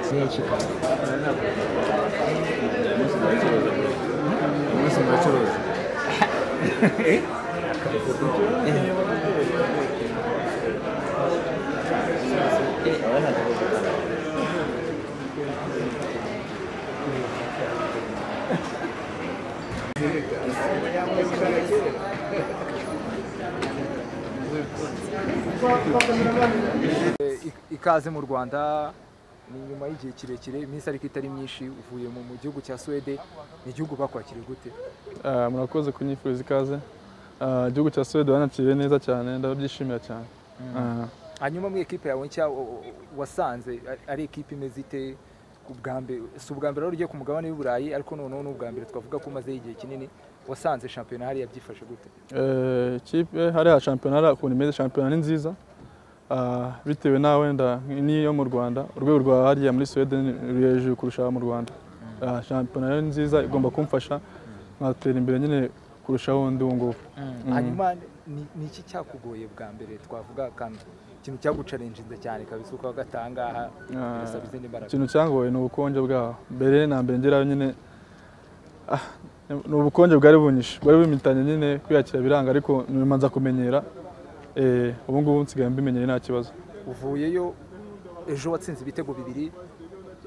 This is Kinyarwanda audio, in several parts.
Sai ya cika. Musu bachelor. ikaze mu rwanda ni nyuma y'igihe kirekire iminsi ariko itari myinshi uvuye mu gihugu cya suwede ni igihugu bakwakiriye gute Ah, murakoze kunyifuriza ikaze Ah, igihugu cya suwede wanakiriye neza cyane ndabyishimira cyane Ah, hanyuma muri ekipe yawe nshya o- o- wasanze ari- ari ekipe imeze ite ku bwa mbere si ubwa mbere wari ugiye ku mugabane w'i burayi ariko noneho ni ubwa mbere twavuga ko umazeho igihe kinini wasanze shampiyona hariya byifashe gute eh, ikipe hariya shampiyona hariya ukuntu imeze shampiyona ni nziza Ah, bitewe na wenda n'iyo mu rwanda urwego rwa hariya muri suwede ni ruri hejuru kurusha mu rwanda Ah, shampiyona rero ni nziza igomba kumfasha nkatera imbere nyine kurushaho ndi ubu ngubu hanyuma ni ni iki cyakugoye bwa mbere twavuga akantu ikintu cyagucarenjinze cyane kabisa uko hagati aha ngaha Ah, birasaba izindi mbaraga ikintu cyangoye ni ubukonje bwaho mbere na mbere ngerayo nyine ah, ni ubukonje bwari bunyishe bwari bumitanye nyine kwiyakira biranga ariko nyuma nza kumenyera eh, ubu ngubu nsigaye mbimenyere nta kibazo uvuyeyo ejo watsinze ibitego bibiri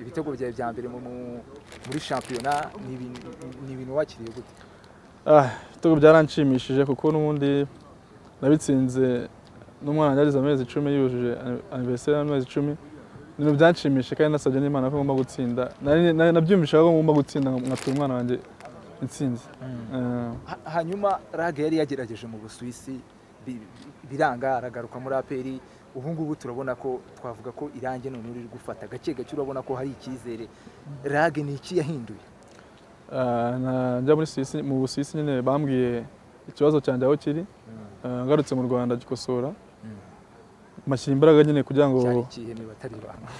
ibitego byawe bya mbere mu- mu- muri shampiyona ni ibintu- ni ibintu wakiriye gute Ah, ibitego byaranshimishije kuko n'ubundi nabitsinze n'umwana wanjye yarize amezi icumi yujuje aniveriseri y'amezi icumi ibintu byanshimishije kandi nasabye n'imana ko ngomba gutsinda Nari- nari- nabyumvishaga ko ngomba gutsinda nkatura umwana wanjye intsinzi Eh, Ha- hanyuma raga yari yagerageje mu busuwisi bi- biranga aragaruka muri aperi ubu ngubu turabona ko twavuga ko irangi none riri gufata gake gake urabona ko hari icyizere rage ni iki yahinduye Ah, na- njya muri Suisse mu Busuwisi nyine bambwiye ikibazo cyanjye aho kiri Ah, ngarutse mu Rwanda gikosora mashyira imbaraga nyine kugira ngo cyari ikihe niba atari ibanga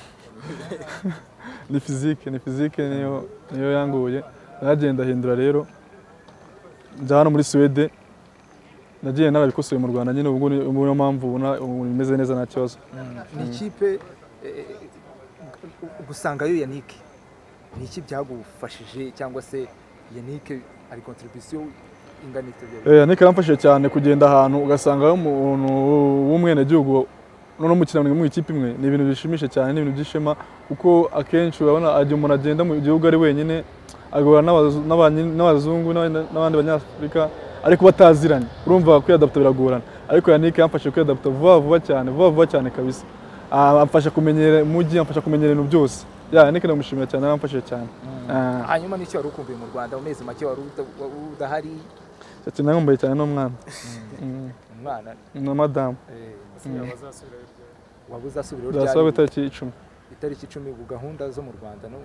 ni fizike ni fizike niyo niyo yanguye nagenda ahindura rero njya hano muri Suwede nagiye narabikosoye mu Rwanda nyine ubu ngubu ni- niyo mpamvu ubona ubu imeze neza nta kibazo ni ikipe eh, gusangayo yannick ni iki byagufashije cyangwa se yannick ari kontribisiyo ingana ite Eh, Yannick yaramfashije cyane kugenda ahantu ugasanga umuntu w'umwenegihugu noneho mukinamiga mu ikipe imwe ni ibintu bishimishije cyane ni ibintu by'ishema kuko akenshi urabona igihe umuntu agenda mu gihugu ari wenyine agahura n'abazu- n'abanye- n'abazungu n'abandi- n'abandi banyafurika ariko bataziranye urumva kwiyadapta biragorana ariko Yannick yamfashije kwiyadapta vuba vuba cyane vuba vuba cyane kabisa Ah, amfasha kumenyera umujyi amfasha kumenyera ibintu byose ya Yannick ndamushimira cyane yaramfashije cyane Ah. hanyuma n'icyo wari ukumbuye mu rwanda amezi make wari uda- wa- udahari Ati, naramwumbuye cyane n'umwana Mm, umwana na madamu eh, waba uzasubirayo zasaba ryari itariki icumi itariki icumi ubu gahunda zo mu rwanda no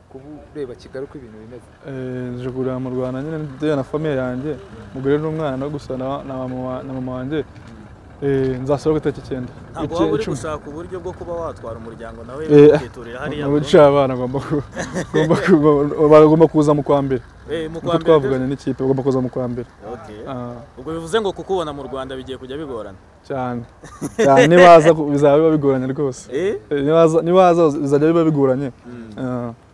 kuba ureba kigali uko ibintu bimeze Eh, nje kurira mu rwanda nyine ndeya na famiye yanjye umugore n'umwana no gusa na na mama wa- na mama wanjye Eh, nzasaba itariki icyenda ntabwo Iki- waba uri icumi. gushaka uburyo bwo kuba watwara umuryango nawe Eh, ukiturira hariya Mu bice abana bagomba ku- bagomba ku- bagomba kuza mu kwa mbere uko twavuganye n'ikipe bagomba kuza mu kwa mbere Ah, ubwo bivuze ngo kukubona mu rwanda bigiye kujya bigorana cyane cyane nibaza ku- bizaba biba bigoranye rwose Eh? Eh, nibaza nibaza bizajya biba bigoranye Ah,